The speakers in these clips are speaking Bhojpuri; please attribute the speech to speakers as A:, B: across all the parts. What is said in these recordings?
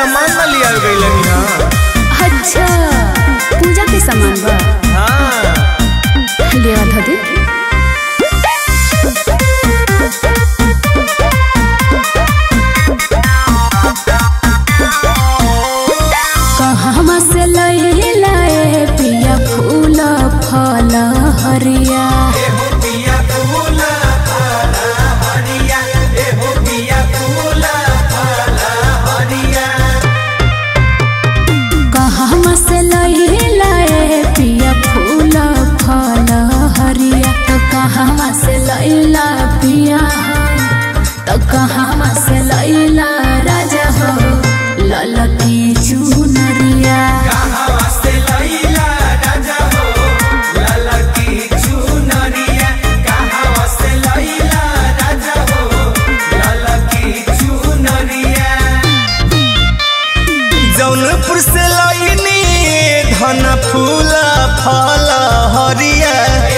A: सामान न लिया गई हाँ
B: अच्छा पूजा के सामान बा
A: हाँ
B: ले आ धदी कहवा से लैला ए पिया फूल फल हरिया कहवा से लैला ए पिया फूल फल हरिया तो कहवा से लैला पिया तो कहवा से लैला राजा हो ललकी चुनरिया
A: जौनपुर से लईनी धन फूल फल हरिया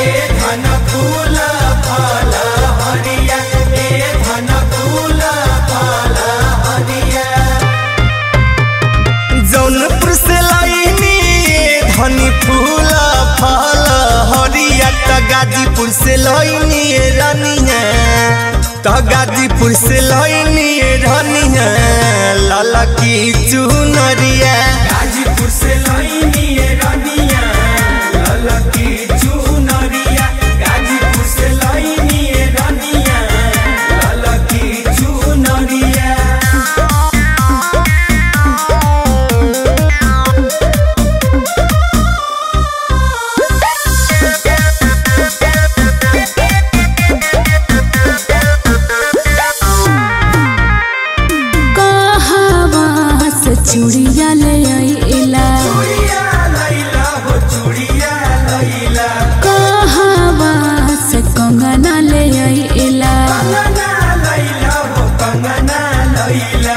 A: जौनपुर से लईनी धनी फूल फल हरिया त गाजीपुर से लईनी रनिया त गाजीपुर से लईनी रनिया लाला की चुनरिया
C: गाजीपुर से लईनी रनिया ललकी चुनरिया गाजीपुर से लईनी रनिया ललकी चुनरिया
B: कहवा से चूड़िया ले आइला
C: चूड़िया लैला हो चूड़िया लैला
B: कहवा से कंगना ले आइला
C: कंगना लैला हो कंगना लैला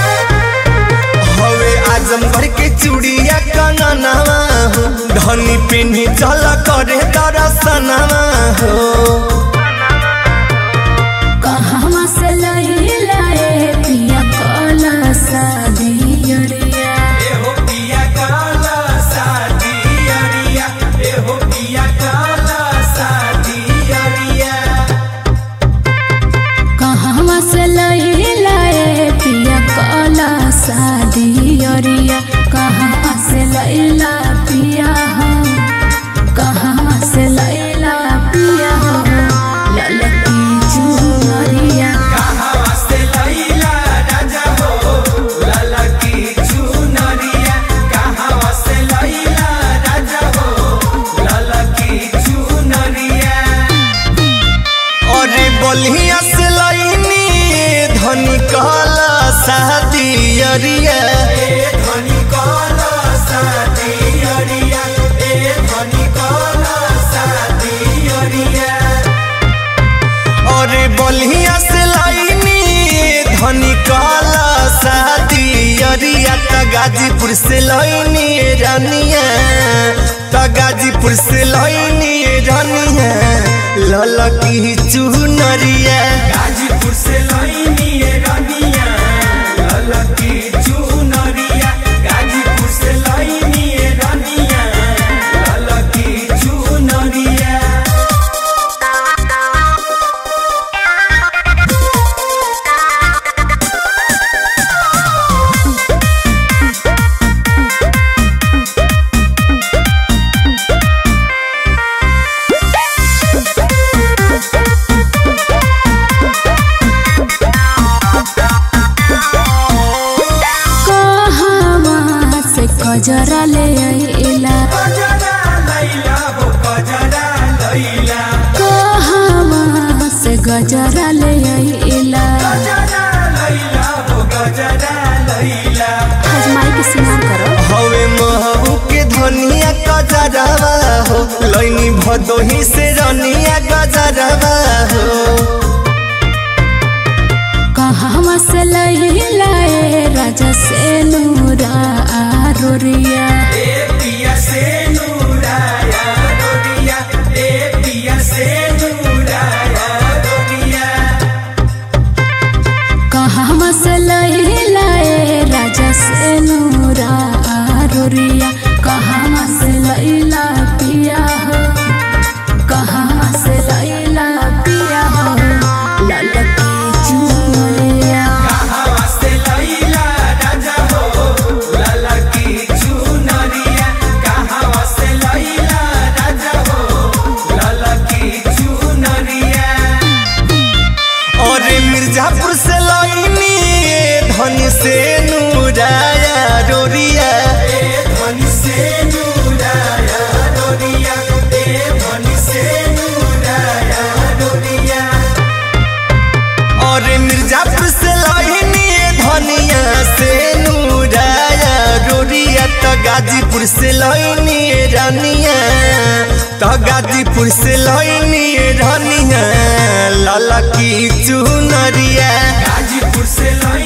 A: हवे आजमगढ़ के चूड़िया कंगनवा हो धनी पिन्ही चल करे दरसनवा हो
B: कहवा से लैला ए पिया कला सादियरिया
C: एहो पिया काला शादी अरिया एहो पिया काला शादी अरिया
B: कहवा से लैला ए पिया कला सादियरिया कहवा से लैला पिया हो कहवा से लैला पिया हो ललकी चुनरिया
C: कहाँ से लैला राजा हो ललकी चुनरिया कहाँ से लैला राजा हो ललकी चुनरिया
A: अरे बलिया से लईनी धनी कहला शादियरिया
C: ए धनी काला शादी अरिया ए धनी काला शादी अरिया
A: अरे बलिया से लईनी धनी कहला शादियरिया त गाजीपुर से लईनी रनिया त गाजीपुर से लईनी रनिया ललकी चुनरिया
C: गाजीपुर से लईनी रनिया ललकी चुनरिया गाजीपुर से लईनी रनिया ललकी चुनरिया
B: कहवा से कजरा ले आइला
C: कजरा लैला हो कजरा लैला
B: कहवा से गजरा ले आइला
C: गजरा लैला हो गजरा लैला
B: हजमाई के स्नान करो
A: हवे महू के धनिया गजरवा हो लैनी भदोही से रनिया गजरवा हो
B: कहवा से लैला ए राजा से नूरा आरोरिया
C: ए पिया से नूराया रोरिया ए पिया से नूराया रोरिया
B: कहवा से लैला ए राजा से
A: मिर्जापुर से लईनी धन से नूराया रोरिया
C: ए धनी से नूराया डोरिया ए धनी से नूराया डोरिया
A: और मिर्जापुर से लईनी धनिया से नूराया रोरिया तो गाजीपुर से लईनी रानिया तो गाजीपुर से लईनी रानिया लाला की चुनरिया
C: गाजीपुर से लई